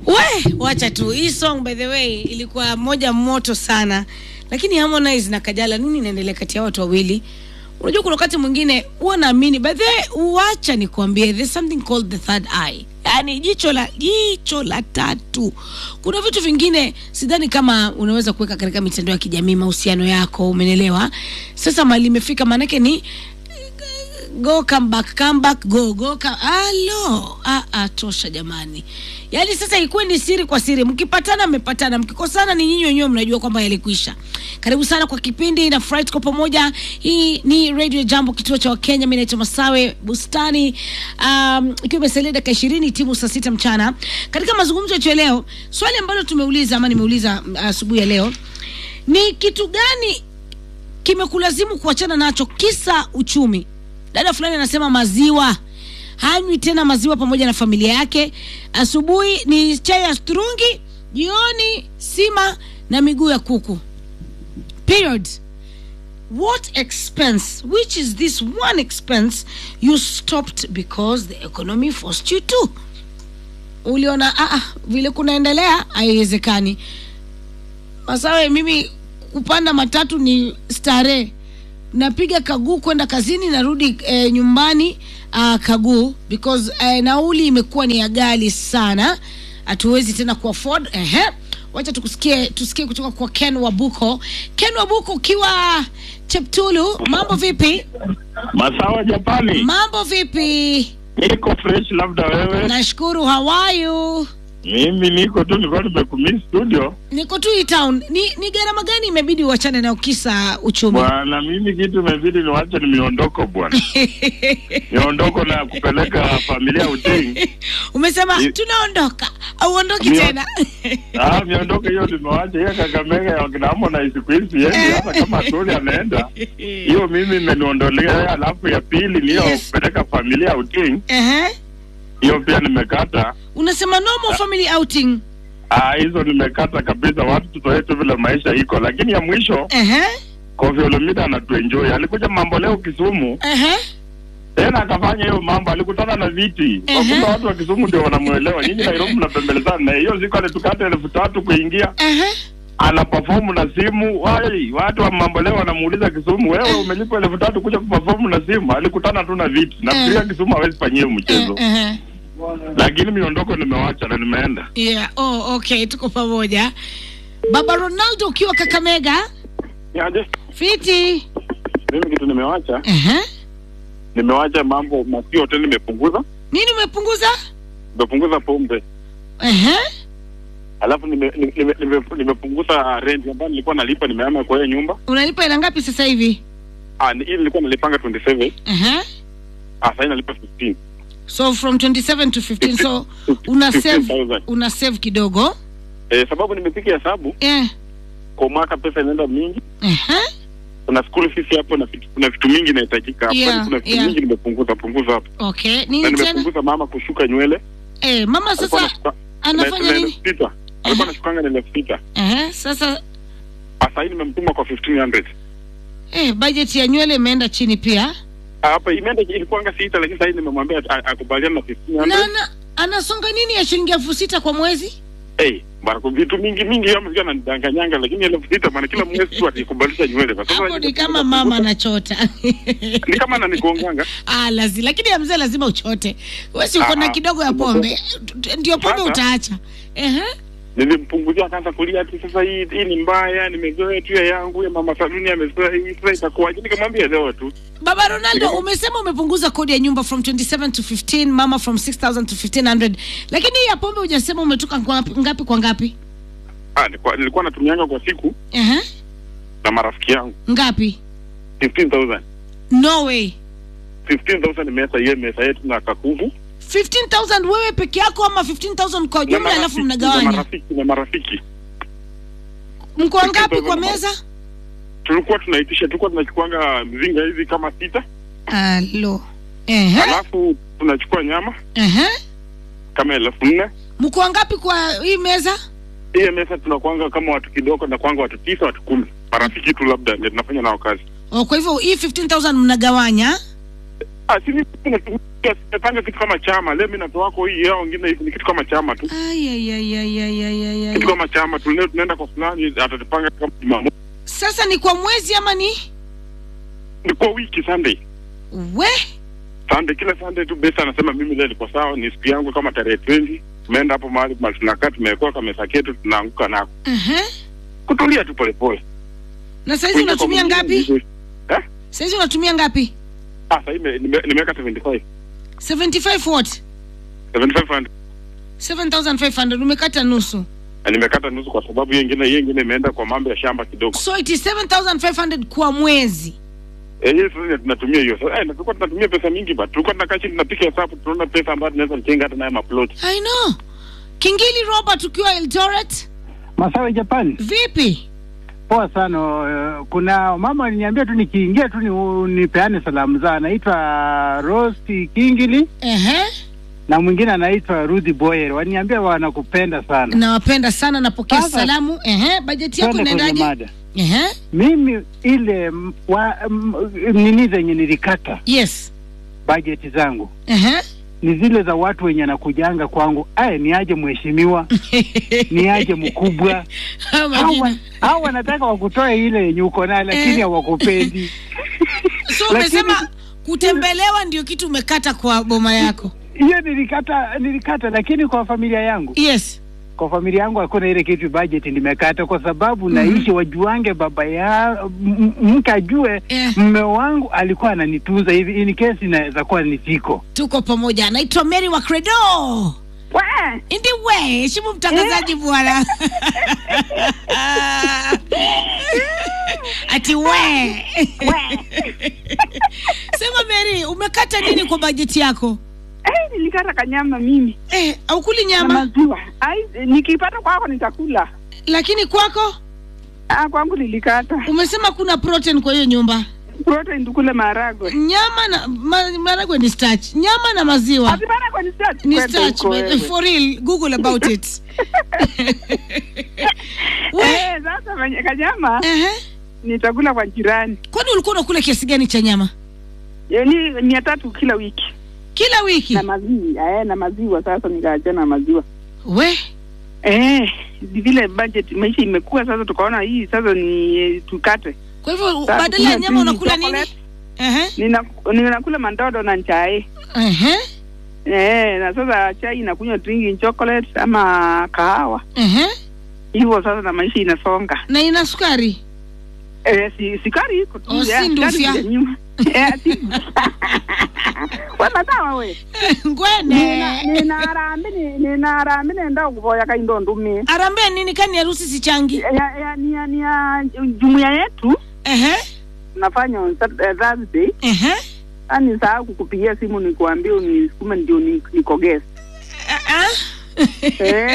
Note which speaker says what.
Speaker 1: We, wacha tu hii song by the way ilikuwa moja moto sana, lakini Harmonize na Kajala, nini inaendelea kati ya watu wawili? Unajua kuna wakati mwingine huwa naamini by the way, uacha nikwambie, there's something called the third eye, yaani jicho la jicho la tatu. Kuna vitu vingine sidhani kama unaweza kuweka katika mitandao ya kijamii, mahusiano yako, umenelewa? Sasa mali imefika, maanake ni go come back come back go go come alo ah, ah, tosha jamani yaani sasa ikuwe ni siri kwa siri mkipatana mmepatana mkikosana ni nyinyi wenyewe mnajua kwamba yalikwisha karibu sana kwa kipindi na fry tuko pamoja hii ni radio jambo kituo cha wakenya mi naitwa masawe bustani um, ikiwa imesalia dakika ishirini timu saa sita mchana katika mazungumzo yetu ya leo swali ambalo tumeuliza ama nimeuliza mm, asubuhi ya leo ni kitu gani kimekulazimu kuachana nacho kisa uchumi dada fulani anasema maziwa hanywi tena maziwa pamoja na familia yake asubuhi ni chai ya strungi jioni sima na miguu ya kuku period what expense which is this one expense you stopped because the economy forced you to uliona ah, ah, vile kunaendelea haiwezekani masawe mimi kupanda matatu ni starehe napiga kaguu kwenda kazini narudi eh, nyumbani uh, kaguu because eh, nauli imekuwa ni ya gali sana hatuwezi tena kuafford ehe wacha tukusikie tusikie kutoka kwa ken wabuko ken wabuko ukiwa cheptulu mambo vipi
Speaker 2: Masawa Japani,
Speaker 1: mambo vipi
Speaker 2: niko fresh, labda wewe.
Speaker 1: nashukuru hawayu
Speaker 2: Mimi niko tu, nilikuwa nimekumiss studio
Speaker 1: niko tu hii town ni, ni gharama gani imebidi uachane na ukisa uchumi
Speaker 2: bwana. Mimi kitu imebidi niwache ni miondoko bwana, miondoko na kupeleka familia uting.
Speaker 1: umesema
Speaker 2: I-
Speaker 1: tunaondoka auondoki
Speaker 2: Mio-
Speaker 1: tena
Speaker 2: Ah, miondoko hiyo nimewacha hiyo Kakamega ya wakina Harmonize siku hizi yendi, hata kama Tuli anaenda hiyo, mimi imeniondolea. Alafu ya pili niyo
Speaker 1: Yes.
Speaker 2: kupeleka familia uting,
Speaker 1: Ehe.
Speaker 2: hiyo pia nimekata.
Speaker 1: unasema normal family outing
Speaker 2: Ah, hizo nimekata kabisa, watu tuzoee tu vile maisha iko, lakini ya mwisho
Speaker 1: Ehe.
Speaker 2: Kofi Olomide anatuenjoy. Alikuja mambo leo Kisumu,
Speaker 1: Ehe.
Speaker 2: tena akafanya hiyo mambo, alikutana na viti.
Speaker 1: Ehe.
Speaker 2: Wakumbe watu wa Kisumu ndio wanamuelewa. Nyinyi Nairobi mnapembelezana na hiyo siku alitukata elfu tatu kuingia,
Speaker 1: Ehe.
Speaker 2: ana perform na simu. Wai, watu wa mambo leo wanamuuliza Kisumu, wewe umelipa elfu tatu kuja kuperform na simu? Alikutana tu na viti. Nafikiria Kisumu hawezi fanyia hiyo mchezo,
Speaker 1: Ehe.
Speaker 2: lakini miondoko nimewacha na nimeenda.
Speaker 1: Yeah. Oh, okay, tuko pamoja. Baba Ronaldo ukiwa Kakamega,
Speaker 2: Yaje,
Speaker 1: fiti.
Speaker 2: mimi kitu nimewacha,
Speaker 1: Ehe.
Speaker 2: nimewacha mambo masio tena, nimepunguza
Speaker 1: Nini umepunguza?
Speaker 2: nimepunguza pombe
Speaker 1: Ehe.
Speaker 2: alafu nime- nime- nime- nime- nimepunguza rent ambayo nilikuwa nalipa, nimeama kwa hiyo nyumba.
Speaker 1: Unalipa ila ngapi sasa hivi?
Speaker 2: Ah, ni- hii nilikuwa nalipanga 27
Speaker 1: Ehe.
Speaker 2: ah, sasa nalipa 15
Speaker 1: So from 27 to 15 so una save
Speaker 2: 15,000.
Speaker 1: una save kidogo.
Speaker 2: Eh, sababu nimepiga hesabu
Speaker 1: Eh.
Speaker 2: kwa mwaka, pesa inaenda mingi,
Speaker 1: Ehe.
Speaker 2: kuna school fees hapo na vitu, kuna vitu mingi inahitajika hapo,
Speaker 1: Yeah,
Speaker 2: Yaani kuna vitu
Speaker 1: yeah.
Speaker 2: mingi nimepunguza punguza hapo,
Speaker 1: Okay.
Speaker 2: na
Speaker 1: Nini tena?
Speaker 2: nimepunguza mama kushuka nywele.
Speaker 1: Eh, mama
Speaker 2: Alikuwa
Speaker 1: sasa
Speaker 2: anashuka-
Speaker 1: anafanya
Speaker 2: na- na
Speaker 1: nini?
Speaker 2: elfu sita alikuwa anashukanga na elfu sita
Speaker 1: Ehe. Sasa
Speaker 2: Ah, sasa hii nimemtuma kwa 1500
Speaker 1: eh, budget ya nywele imeenda chini pia.
Speaker 2: Ah, hapa imeenda ilikuanga sita, lakini sasa hii nimemwambia a- akubaliana na 1500
Speaker 1: Na ana, anasonga nini ya shilingi elfu sita kwa mwezi?
Speaker 2: Eh, bana kwa vitu mingi mingi kama sio ananidanganyanga lakini elfu sita maana kila mwezi tu atikubalisha nywele. Kwa sasa
Speaker 1: Hapo ni kama mama anachota.
Speaker 2: ni kama ananigonganga.
Speaker 1: Ah, lazi, lakini ya mzee lazima uchote. Wewe si uko na
Speaker 2: Ah,
Speaker 1: kidogo ya
Speaker 2: ah,
Speaker 1: pombe. Ndio pombe
Speaker 2: Sasa-
Speaker 1: utaacha. Ehe.
Speaker 2: Nilimpunguzia akaanza kulia ati sasa hii hii ni mbaya, nimezoea tu ya yangu ya mama Saluni amezoea hii sasa itakuwaje? Nikamwambia leo tu.
Speaker 1: Baba Ronaldo, umesema umepunguza kodi ya nyumba from 27 to 15, mama from 6000 to 1500. Lakini hii ya pombe hujasema umetoka ngapi, ngapi kwa ngapi?
Speaker 2: Ah, nilikuwa, nilikuwa natumianga kwa siku
Speaker 1: Ehe.
Speaker 2: na marafiki yangu
Speaker 1: Ngapi?
Speaker 2: 15000.
Speaker 1: No way.
Speaker 2: 15000 ni mesa hiyo mesa yetu na kakuvu.
Speaker 1: 15000 wewe peke yako ama 15000 kwa
Speaker 2: Na
Speaker 1: jumla alafu
Speaker 2: marafiki- na
Speaker 1: mnagawanya?
Speaker 2: marafiki na marafiki.
Speaker 1: Mko wangapi
Speaker 2: 15,000
Speaker 1: kwa
Speaker 2: na
Speaker 1: meza?
Speaker 2: Tulikuwa tunaitisha, tulikuwa tunachukuanga mzinga hivi kama sita,
Speaker 1: Alo. Ehe.
Speaker 2: alafu tunachukua nyama
Speaker 1: Ehe.
Speaker 2: kama elfu nne
Speaker 1: Mko wangapi kwa hii meza?
Speaker 2: hiyo mesa tunakwanga kama watu kidogo na kwanga watu tisa watu kumi marafiki tu labda ndio tunafanya nao kazi
Speaker 1: Oh, kwa hivyo hii 15000 mnagawanya?
Speaker 2: Ah, si mimi natumia nimepanga kitu kama chama. Leo mimi natoa wako hii yao wengine hivi ni kitu kama chama tu.
Speaker 1: Ay, ay, ay, ay, ay, ay, ay, ay.
Speaker 2: Kitu kama chama tu. Leo tunaenda kwa fulani atatupanga kama Jumamosi.
Speaker 1: Sasa ni kwa mwezi ama ni
Speaker 2: Ni kwa wiki Sunday.
Speaker 1: we?
Speaker 2: Sunday kila Sunday tu besa anasema mimi leo niko sawa, ni siku yangu kama tarehe 20. Tumeenda hapo mahali mahali tunakaa tumewekwa kamesa ketu tunaanguka nako.
Speaker 1: Uh-huh.
Speaker 2: Kutulia tu polepole.
Speaker 1: Na saizi unatumia ngapi?
Speaker 2: Eh?
Speaker 1: Saizi unatumia ngapi?
Speaker 2: Ah, sasa nime- nime- nimeweka 75.
Speaker 1: 75 what?
Speaker 2: 7500.
Speaker 1: 7500 umekata nusu.
Speaker 2: Na nimekata nusu kwa sababu hiyo ingine hiyo ingine imeenda kwa mambo ya shamba kidogo.
Speaker 1: So it is 7500 kwa mwezi.
Speaker 2: Eh, hiyo sasa tunatumia hiyo. Sasa eh, na tulikuwa tunatumia pesa mingi ba. Tulikuwa tunakaa chini tunapiga hesabu tunaona pesa ambayo tunaweza kujenga hata nayo maplot.
Speaker 1: I know. Kingili Robert ukiwa Eldoret,
Speaker 3: Masawe Japan,
Speaker 1: vipi?
Speaker 3: poa sana. Uh, Kuna mama aliniambia tu nikiingia tu ni, nipeane salamu zao. Anaitwa Rosti Kingili
Speaker 1: Ehe.
Speaker 3: na mwingine anaitwa Ruthi Boyer. Waniambia wanakupenda sana.
Speaker 1: Nawapenda sana, napokea
Speaker 3: Sasa-
Speaker 1: salamu. Ehe, bajeti yako
Speaker 3: Twende kwenye
Speaker 1: inaendaje?
Speaker 3: mada.
Speaker 1: Ehe.
Speaker 3: Mimi ile m- wa, m, nini zenye nilikata
Speaker 1: Yes.
Speaker 3: bajeti zangu
Speaker 1: Ehe.
Speaker 3: ni zile za watu wenye nakujanga kwangu, aye ni aje mheshimiwa, ni aje mkubwa.
Speaker 1: Hao
Speaker 3: Hao
Speaker 1: majina.
Speaker 3: wa- hao wanataka wakutoe ile yenye uko nayo, lakini
Speaker 1: Eh.
Speaker 3: hawakupendi.
Speaker 1: So
Speaker 3: Lakini-
Speaker 1: umesema kutembelewa ndio kitu umekata kwa boma yako.
Speaker 3: hiyo nilikata nilikata, lakini kwa familia yangu
Speaker 1: Yes.
Speaker 3: kwa familia yangu hakuna ile kitu budget nimekata, kwa sababu naishi wajuange baba ya m- m- mke ajue
Speaker 1: Eh.
Speaker 3: mme wangu alikuwa ananitunza hivi, in case inaweza kuwa nisiko.
Speaker 1: Tuko pamoja. Anaitwa Mary wa Credo. Indi we, heshimu mtangazaji bwana. Ati we. Sema Mary, umekata nini kwa bajeti yako?
Speaker 4: Eh, nilikata kanyama mimi
Speaker 1: Eh, haukuli
Speaker 4: na
Speaker 1: nyama
Speaker 4: maziwa. Ai, nikipata kwako nitakula.
Speaker 1: lakini kwako
Speaker 4: Ah, kwangu nilikata
Speaker 1: umesema kuna protein kwa hiyo nyumba.
Speaker 4: protein, tukule maharagwe.
Speaker 1: Nyama na ma, maragwe ni starch. Nyama na maziwa
Speaker 4: Ati maharagwe ni starch?
Speaker 1: ni
Speaker 4: Kwenda
Speaker 1: starch.
Speaker 4: huko wewe.
Speaker 1: For real, Google about it. we,
Speaker 4: Eh, sasa manye- kanyama
Speaker 1: ehe.
Speaker 4: nitakula kwa jirani.
Speaker 1: Kwani ulikuwa unakula kiasi gani cha nyama
Speaker 4: Yaani mia tatu kila wiki
Speaker 1: kila wiki?
Speaker 4: na maziwa. Eh, na maziwa sasa nikaacha na maziwa.
Speaker 1: We,
Speaker 4: Eh, ni vile budget maisha imekuwa sasa, tukaona hii sasa ni eh, tukate.
Speaker 1: kwa hivyo
Speaker 4: Sasa
Speaker 1: badala ya
Speaker 4: kuna
Speaker 1: nyama
Speaker 4: tea,
Speaker 1: unakula nini?
Speaker 4: chocolate.
Speaker 1: Ehe,
Speaker 4: Nina, ninakula mandodo na chai.
Speaker 1: ehe,
Speaker 4: Eh, na sasa chai inakunywa drinking chocolate ama kahawa.
Speaker 1: ehe.
Speaker 4: Hivyo sasa na maisha inasonga.
Speaker 1: Na ina sukari.
Speaker 4: Eh, si sikari iko tu.
Speaker 1: Oh,
Speaker 4: ya,
Speaker 1: si
Speaker 4: sikari
Speaker 1: ndufya.
Speaker 4: ya nyuma. Eh, si. Wewe sawa we.
Speaker 1: Ngwene.
Speaker 4: Nina nina arambe ni nina arambe nenda kuvoya kaindo ndumi.
Speaker 1: Arambe nini kani harusi sichangi?
Speaker 4: Ya ya ni ya, ni ya jumuiya yetu
Speaker 1: Ehe,
Speaker 4: nafanya on Sat- eh, Thursday.
Speaker 1: ehe.
Speaker 4: Ani saa kukupigia simu nikuambie unisukume ndio ni- nikogeze.
Speaker 1: Ah, ah.
Speaker 4: Eh,